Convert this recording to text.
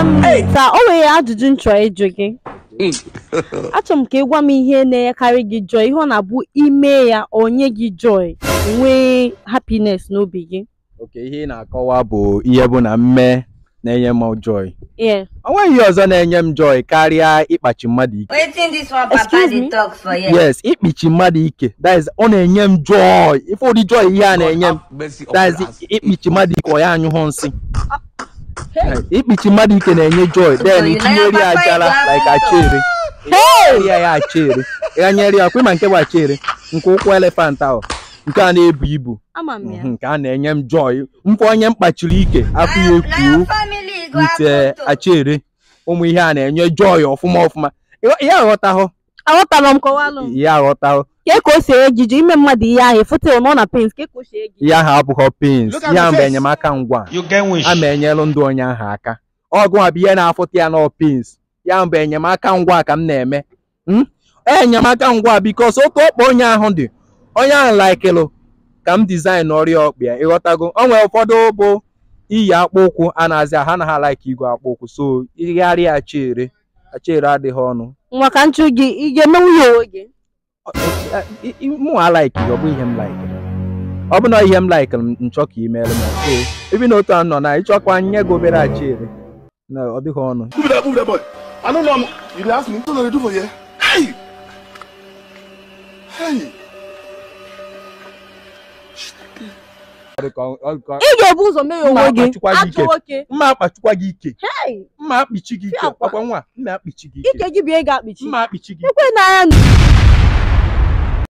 ka o nwere ajụjụ m chọrọ ịjụ gị achọrọ m ka ị gwa m ihe na-enyekarị gị joy ihe ọ na-abụ ime ya onye gị joy nwee happiness n'obi gị oke ihe ị na-akọwa bụ ihe bụ na mme na-enye m joy yeah. o nweghị ihe ọzọ na-enye m joy karịa ịkpachi mmadụ ike wetin dis one papa Excuse dey me? talk for here. yes ịkpichi mmadụ ike that is ọ na-enye m joy ife ụdị joy ihe a na-enye m that is ịkpichi mmadụ ike ọ ya anyụhụ nsị ịkpichi mmadụ ike na-enye joy then you itinyeri na ya your papa ajala is like happy. achere ya ya achere ịghanyere ya ọkwa ịma nke bụ achere nke ụkwụ elefant ahụ nke a na-ebu ibu ama m ya nke a na-enye m joy mfe onye m kpachiri ike afọ ya na ekuo your family go ite happen to. achere ụmụ ihe a na-enye joy ọfụma ọfụma Ịghọ- ihe aghọtahụ aghọtara m kọwalụ m ihe aghọtahụ ka ka o si enye gị joy ime mmadụ ihe ahụ ịfụta nọ na pens ka ka o si enye gị ihe ahụ abụghọ pins Look at ihe my ahụ bụ face. enyemaka ngwa You get wish. a ma enyelụ ndụ onye ahụ aka ọgụ a bụ ihe na-afụta ya na pins ya bụ enyemaka ngwa ka m na-eme Hmm? enyemaka ngwa bikos oke ọkpa onye ahụ dị onye ahụ laikịlụ ka m dizain ọrịa ọkpa ya ịghọtago o nwere ụfọdụ bụ iyi akpụ ụkwụ a na-azị ha na ha laik igwe akpụ ụkwụ so igharịa achere achere adịghị ọnụ nwa ka nchụ gị ị ga-emenwu ya onwe gị mụ alaiki ọ bụ ihe m laikịrị ọ bụ na ihe m laikịrị m nchọ ka imeelụ m so ebi na otu a nọ na ịchọkwa nye gị obere achere na ọ dịghị ọnụ Move that, move that boy. I don't know. I'm, you dey ask me. What do they do for here? Hey! Hey! ị ga-ebu ụzọ mee ya Mma onwe gị akpachikwa gị ike. ajọ nwoke mma akpachikwa gị ike Hey! mma akpichi gị ike Fị akwa. ọkwa nwa mma akpichi gị ike ike gị bụ ị ga-akpịchi mma akpichi gị ike ekwe na ya